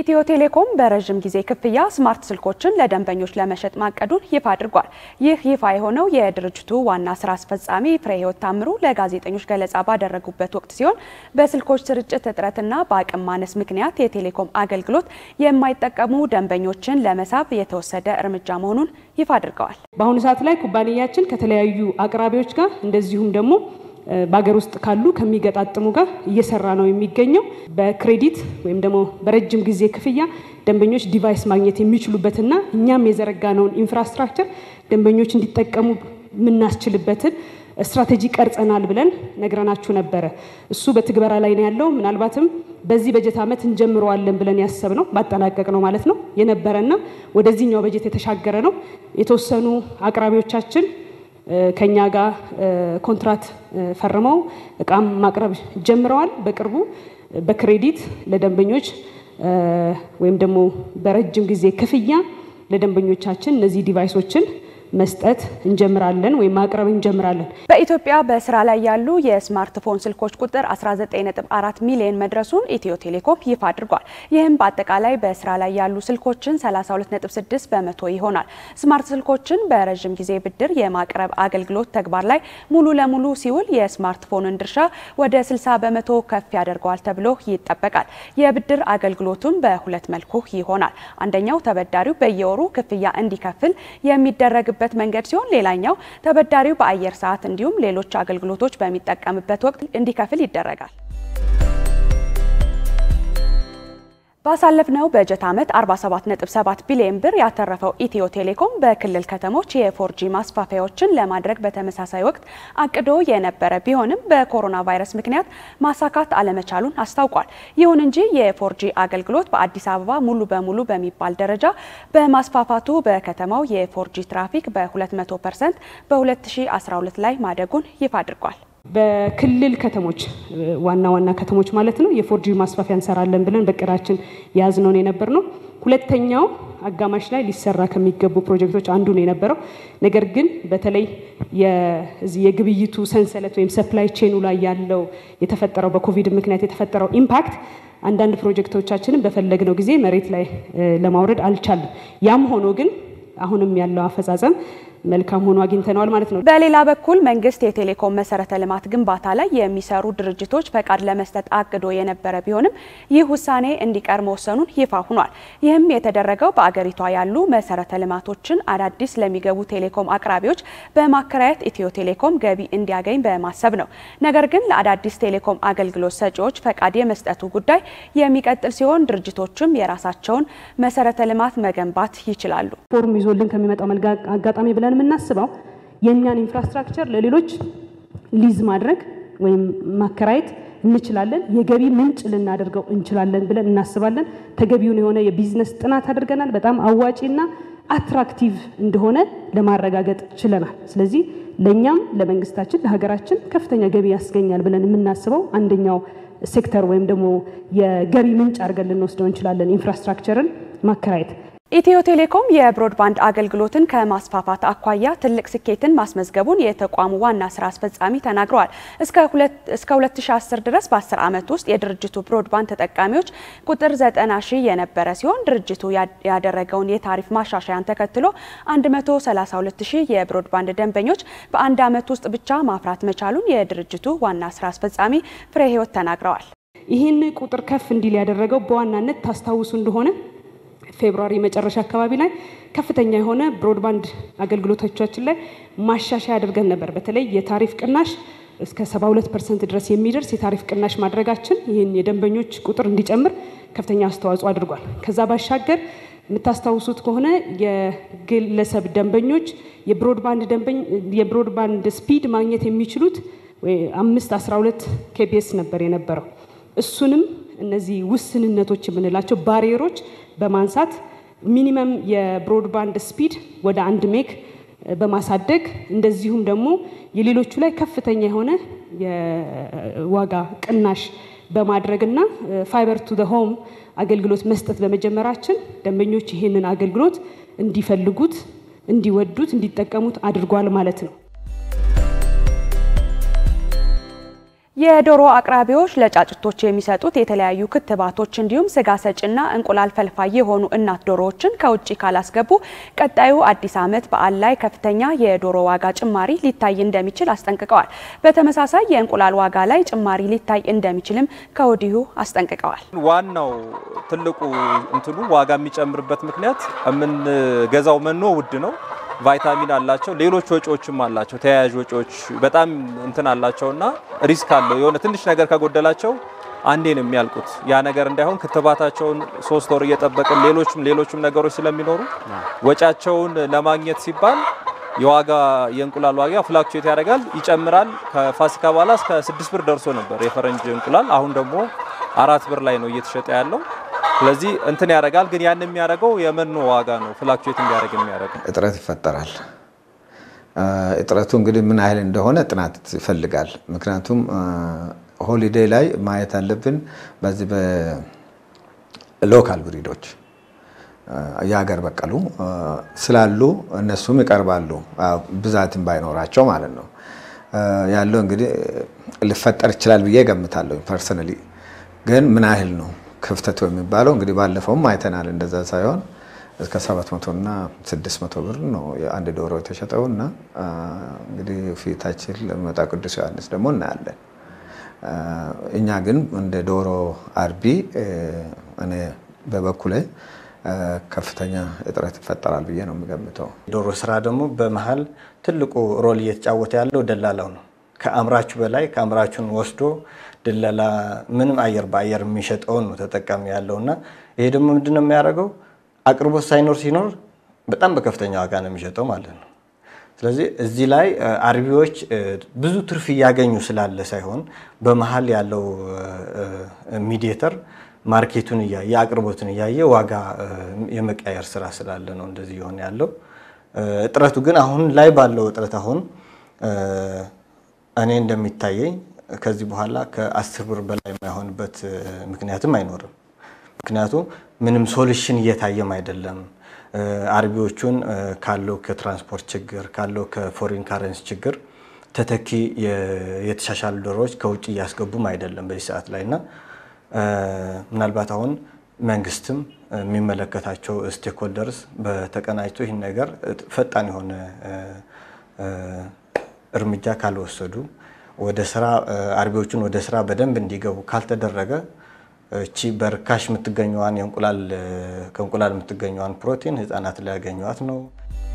ኢትዮ ቴሌኮም በረዥም ጊዜ ክፍያ ስማርት ስልኮችን ለደንበኞች ለመሸጥ ማቀዱን ይፋ አድርጓል። ይህ ይፋ የሆነው የድርጅቱ ዋና ስራ አስፈጻሚ ፍሬህይወት ታምሩ ለጋዜጠኞች ገለጻ ባደረጉበት ወቅት ሲሆን በስልኮች ስርጭት እጥረትና በአቅም ማነስ ምክንያት የቴሌኮም አገልግሎት የማይጠቀሙ ደንበኞችን ለመሳብ የተወሰደ እርምጃ መሆኑን ይፋ አድርገዋል። በአሁኑ ሰዓት ላይ ኩባንያችን ከተለያዩ አቅራቢዎች ጋር እንደዚሁም ደግሞ በሀገር ውስጥ ካሉ ከሚገጣጥሙ ጋር እየሰራ ነው የሚገኘው። በክሬዲት ወይም ደግሞ በረጅም ጊዜ ክፍያ ደንበኞች ዲቫይስ ማግኘት የሚችሉበትና እኛም የዘረጋነውን ኢንፍራስትራክቸር ደንበኞች እንዲጠቀሙ የምናስችልበትን ስትራቴጂ ቀርጸናል ብለን ነግረናችሁ ነበረ። እሱ በትግበራ ላይ ነው ያለው። ምናልባትም በዚህ በጀት ዓመት እንጀምረዋለን ብለን ያሰብነው ባጠናቀቅ ነው ማለት ነው የነበረና ወደዚህኛው በጀት የተሻገረ ነው። የተወሰኑ አቅራቢዎቻችን ከኛ ጋር ኮንትራት ፈርመው እቃም ማቅረብ ጀምረዋል። በቅርቡ በክሬዲት ለደንበኞች ወይም ደግሞ በረጅም ጊዜ ክፍያ ለደንበኞቻችን እነዚህ ዲቫይሶችን መስጠት እንጀምራለን ወይም ማቅረብ እንጀምራለን። በኢትዮጵያ በስራ ላይ ያሉ የስማርትፎን ስልኮች ቁጥር 19.4 ሚሊዮን መድረሱን ኢትዮ ቴሌኮም ይፋ አድርጓል። ይህም በአጠቃላይ በስራ ላይ ያሉ ስልኮችን 32.6 በመቶ ይሆናል። ስማርት ስልኮችን በረዥም ጊዜ ብድር የማቅረብ አገልግሎት ተግባር ላይ ሙሉ ለሙሉ ሲውል የስማርትፎንን ድርሻ ወደ 60 በመቶ ከፍ ያደርገዋል ተብሎ ይጠበቃል። የብድር አገልግሎቱም በሁለት መልኩ ይሆናል። አንደኛው ተበዳሪው በየወሩ ክፍያ እንዲከፍል የሚደረግበት በት መንገድ ሲሆን ሌላኛው ተበዳሪው በአየር ሰዓት እንዲሁም ሌሎች አገልግሎቶች በሚጠቀምበት ወቅት እንዲከፍል ይደረጋል። ባሳለፍነው በጀት ዓመት 47.7 ቢሊዮን ብር ያተረፈው ኢትዮ ቴሌኮም በክልል ከተሞች የፎርጂ ማስፋፊያዎችን ለማድረግ በተመሳሳይ ወቅት አቅዶ የነበረ ቢሆንም በኮሮና ቫይረስ ምክንያት ማሳካት አለመቻሉን አስታውቋል። ይሁን እንጂ የፎርጂ አገልግሎት በአዲስ አበባ ሙሉ በሙሉ በሚባል ደረጃ በማስፋፋቱ በከተማው የፎርጂ ትራፊክ በ200 ፐርሰንት በ2012 ላይ ማደጉን ይፋ አድርጓል። በክልል ከተሞች ዋና ዋና ከተሞች ማለት ነው የፎርጂ ማስፋፊያ እንሰራለን ብለን በቅዳችን የያዝነውን የነበር ነው። ሁለተኛው አጋማሽ ላይ ሊሰራ ከሚገቡ ፕሮጀክቶች አንዱ ነው የነበረው። ነገር ግን በተለይ የግብይቱ ሰንሰለት ወይም ሰፕላይ ቼኑ ላይ ያለው የተፈጠረው በኮቪድ ምክንያት የተፈጠረው ኢምፓክት አንዳንድ ፕሮጀክቶቻችንን በፈለግነው ጊዜ መሬት ላይ ለማውረድ አልቻለም። ያም ሆኖ ግን አሁንም ያለው አፈጻጸም መልካም ሆኖ አግኝተነዋል ማለት ነው። በሌላ በኩል መንግስት የቴሌኮም መሰረተ ልማት ግንባታ ላይ የሚሰሩ ድርጅቶች ፈቃድ ለመስጠት አቅዶ የነበረ ቢሆንም ይህ ውሳኔ እንዲቀር መወሰኑን ይፋ ሆኗል። ይህም የተደረገው በአገሪቷ ያሉ መሰረተ ልማቶችን አዳዲስ ለሚገቡ ቴሌኮም አቅራቢዎች በማከራየት ኢትዮ ቴሌኮም ገቢ እንዲያገኝ በማሰብ ነው። ነገር ግን ለአዳዲስ ቴሌኮም አገልግሎት ሰጪዎች ፈቃድ የመስጠቱ ጉዳይ የሚቀጥል ሲሆን ድርጅቶችም የራሳቸውን መሰረተ ልማት መገንባት ይችላሉ። ፎርም ይዞልን ከሚመጣው አጋጣሚ ብለን የምናስበው የእኛን ኢንፍራስትራክቸር ለሌሎች ሊዝ ማድረግ ወይም ማከራየት እንችላለን፣ የገቢ ምንጭ ልናደርገው እንችላለን ብለን እናስባለን። ተገቢውን የሆነ የቢዝነስ ጥናት አድርገናል። በጣም አዋጪና አትራክቲቭ እንደሆነ ለማረጋገጥ ችለናል። ስለዚህ ለእኛም ለመንግስታችን፣ ለሀገራችን ከፍተኛ ገቢ ያስገኛል ብለን የምናስበው አንደኛው ሴክተር ወይም ደግሞ የገቢ ምንጭ አድርገን ልንወስደው እንችላለን ኢንፍራስትራክቸርን ማከራየት። ኢትዮ ቴሌኮም የብሮድባንድ አገልግሎትን ከማስፋፋት አኳያ ትልቅ ስኬትን ማስመዝገቡን የተቋሙ ዋና ስራ አስፈጻሚ ተናግረዋል። እስከ 2010 ድረስ በ10 ዓመት ውስጥ የድርጅቱ ብሮድባንድ ተጠቃሚዎች ቁጥር 90 ሺህ የነበረ ሲሆን ድርጅቱ ያደረገውን የታሪፍ ማሻሻያን ተከትሎ 132 ሺህ የብሮድባንድ ደንበኞች በአንድ ዓመት ውስጥ ብቻ ማፍራት መቻሉን የድርጅቱ ዋና ስራ አስፈጻሚ ፍሬህይወት ተናግረዋል። ይህን ቁጥር ከፍ እንዲል ያደረገው በዋናነት ታስታውሱ እንደሆነ ፌብሩዋሪ መጨረሻ አካባቢ ላይ ከፍተኛ የሆነ ብሮድባንድ አገልግሎቶቻችን ላይ ማሻሻያ አድርገን ነበር። በተለይ የታሪፍ ቅናሽ እስከ 72 ፐርሰንት ድረስ የሚደርስ የታሪፍ ቅናሽ ማድረጋችን ይህን የደንበኞች ቁጥር እንዲጨምር ከፍተኛ አስተዋጽኦ አድርጓል። ከዛ ባሻገር የምታስታውሱት ከሆነ የግለሰብ ደንበኞች የብሮድባንድ ስፒድ ማግኘት የሚችሉት አምስት 12 ኬቢኤስ ነበር የነበረው እሱንም እነዚህ ውስንነቶች የምንላቸው ባሪየሮች በማንሳት ሚኒመም የብሮድባንድ ስፒድ ወደ አንድ ሜግ በማሳደግ እንደዚሁም ደግሞ የሌሎቹ ላይ ከፍተኛ የሆነ የዋጋ ቅናሽ በማድረግና ፋይበር ቱ ዘ ሆም አገልግሎት መስጠት በመጀመራችን ደንበኞች ይህንን አገልግሎት እንዲፈልጉት፣ እንዲወዱት፣ እንዲጠቀሙት አድርጓል ማለት ነው። የዶሮ አቅራቢዎች ለጫጭቶች የሚሰጡት የተለያዩ ክትባቶች እንዲሁም ስጋ ሰጭና እንቁላል ፈልፋይ የሆኑ እናት ዶሮዎችን ከውጭ ካላስገቡ ቀጣዩ አዲስ ዓመት በዓል ላይ ከፍተኛ የዶሮ ዋጋ ጭማሪ ሊታይ እንደሚችል አስጠንቅቀዋል። በተመሳሳይ የእንቁላል ዋጋ ላይ ጭማሪ ሊታይ እንደሚችልም ከወዲሁ አስጠንቅቀዋል። ዋናው ትልቁ እንትኑ ዋጋ የሚጨምርበት ምክንያት የምንገዛው መኖ ውድ ነው። ቫይታሚን አላቸው፣ ሌሎች ወጪዎችም አላቸው። ተያያዥ ወጪዎች በጣም እንትን አላቸውና ሪስክ አለው። የሆነ ትንሽ ነገር ከጎደላቸው አንዴ ነው የሚያልቁት። ያ ነገር እንዳይሆን ክትባታቸውን ሶስት ወር እየጠበቅን ሌሎችም ሌሎችም ነገሮች ስለሚኖሩ ወጪያቸውን ለማግኘት ሲባል የዋጋ የእንቁላል ዋጋ ፍላክቹዌት ያደርጋል፣ ይጨምራል። ከፋሲካ በኋላ እስከ ስድስት ብር ደርሶ ነበር የፈረንጅ እንቁላል። አሁን ደግሞ አራት ብር ላይ ነው እየተሸጠ ያለው። ስለዚህ እንትን ያደርጋል። ግን ያን የሚያደርገው የመኖ ዋጋ ነው ፍላክቹዌት እንዲያደርግ የሚያደርገው። እጥረት ይፈጠራል። እጥረቱ እንግዲህ ምን ያህል እንደሆነ ጥናት ይፈልጋል። ምክንያቱም ሆሊዴይ ላይ ማየት አለብን። በዚህ በሎካል ብሪዶች የሀገር በቀሉ ስላሉ እነሱም ይቀርባሉ፣ ብዛትም ባይኖራቸው ማለት ነው። ያለው እንግዲህ ሊፈጠር ይችላል ብዬ ገምታለሁ። ፐርሰናሊ ግን ምን ያህል ነው ክፍተቱ የሚባለው እንግዲህ ባለፈውም አይተናል። እንደዛ ሳይሆን እስከ 700 እና 600 ብር ነው የአንድ ዶሮ የተሸጠው እና እንግዲህ ፊታችን ለሚመጣ ቅዱስ ዮሐንስ ደግሞ እናያለን። እኛ ግን እንደ ዶሮ አርቢ እኔ በበኩሌ ከፍተኛ እጥረት ይፈጠራል ብዬ ነው የምገምተው። ዶሮ ስራ ደግሞ በመሀል ትልቁ ሮል እየተጫወተ ያለው ደላላው ነው። ከአምራቹ በላይ ከአምራቹን ወስዶ ድለላ ምንም አየር በአየር የሚሸጠውን ነው ተጠቃሚ ያለው እና ይሄ ደግሞ ምንድን ነው የሚያደርገው አቅርቦት ሳይኖር ሲኖር በጣም በከፍተኛ ዋጋ ነው የሚሸጠው ማለት ነው። ስለዚህ እዚህ ላይ አርቢዎች ብዙ ትርፍ እያገኙ ስላለ ሳይሆን በመሀል ያለው ሚዲየተር ማርኬቱን እያየ አቅርቦትን እያየ ዋጋ የመቀየር ስራ ስላለ ነው እንደዚህ የሆነ ያለው። እጥረቱ ግን አሁን ላይ ባለው እጥረት አሁን እኔ እንደሚታየኝ ከዚህ በኋላ ከአስር ብር በላይ የማይሆንበት ምክንያትም አይኖርም። ምክንያቱም ምንም ሶሉሽን እየታየም አይደለም። አርቢዎቹን ካለው ከትራንስፖርት ችግር ካለው ከፎሪን ካረንስ ችግር ተተኪ የተሻሻሉ ዶሮዎች ከውጭ እያስገቡም አይደለም በዚህ ሰዓት ላይ እና ምናልባት አሁን መንግስትም የሚመለከታቸው ስቴክሆልደርስ በተቀናጅቶ ይህን ነገር ፈጣን የሆነ እርምጃ ካልወሰዱ ወደ ስራ አርቢዎቹን ወደ ስራ በደንብ እንዲገቡ ካልተደረገ እቺ በርካሽ የምትገኘዋን ከእንቁላል የምትገኘዋን ፕሮቲን ህፃናት ሊያገኟት ነው።